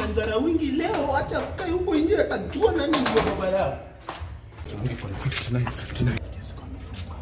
umemdhara wingi leo, acha kae huko nje, atajua nani ndio baba yao. Niko na 59 59. Yes, kwa amefunga.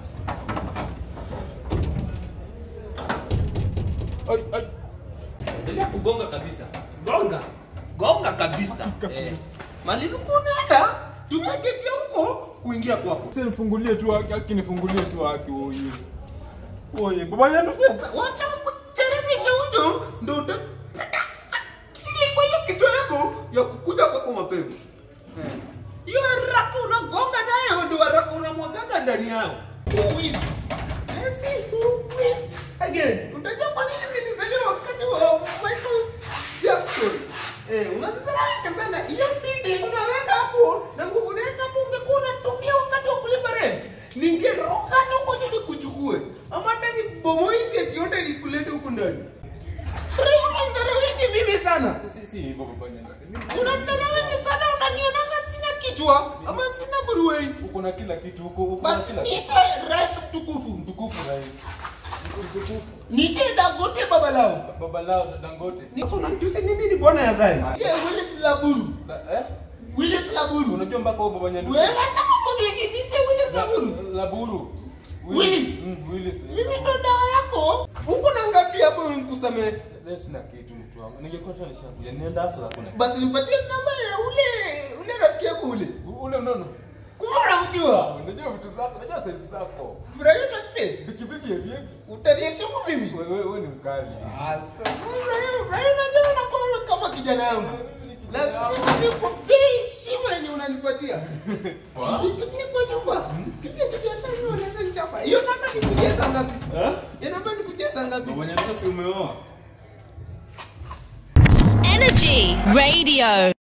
Ai ai. Endelea kugonga kabisa, gonga gonga kabisa. Eh, mali ulikuwa unaenda, tumia geti ya huko kuingia kwako. Sasa nifungulie tu haki, haki nifungulie tu haki oye. Oye, baba yangu sasa. Wacha kuchereza huyo ndo utapata akili kwa hiyo kichwa yako ya kukuja kwako mapema. Eh. Hiyo haraka unagonga nayo ndio haraka unamwagaga ndani yao. Uwizi. Esi uwizi. Again, utajua kwa nini nilizaliwa wakati wa Michael Jackson. Eh, unadharauka sana. Hiyo bidii unaweka hapo na nguvu unaweka hapo ungekuwa unatumia wakati wa kulipa rent. Ningeroka hata huko juu nikuchukue. Ama hata nibomoe geti yote nikulete huku ndani. Unadharauka mimi sana. Si si hivyo baba yangu. Unadharauka sana unanionanga sina kichwa ama sina buruweni. Uko na kila kitu huko, uko na Basi kila niite rais mtukufu. mtukufu rais. Mtukufu. Niite Dangote baba lao. Baba lao Dangote. Sasa unanitusi mimi ni bwana ya Zai. Niite Willis Laburu. Da- Eh? Willis Laburu. Unajua mpaka huyo baba yangu. Wewe acha mambo mengi, niite Willis Laburu. Laburu. Willis. Mm, Willis. Mimi ndo dawa yako. Uko na ngapi hapo nikusamee? Leo sina kitu mtu wangu. Ningekuwa tu nishakuja. Nienda hasa hakuna. Basi nipatie namba ya ule ule rafiki yako ule. Ule unaona? Kumbe unamjua. Unajua vitu zako, unajua size zako. Furahi utape. Pikipiki ya vipi? Utaniheshimu mimi. Wewe wewe ni mkali. Furahi unajua unakuwa kama kijana yangu. Lazima nikupee heshima yenye unanipatia. Nikimbie kwa nyumba. Kimbia kimbia hata mimi wanaweza nichapa. Hiyo namba nikujia saa ngapi? Hiyo namba nikujia saa ngapi? Baba yangu si umeoa? Energy Radio.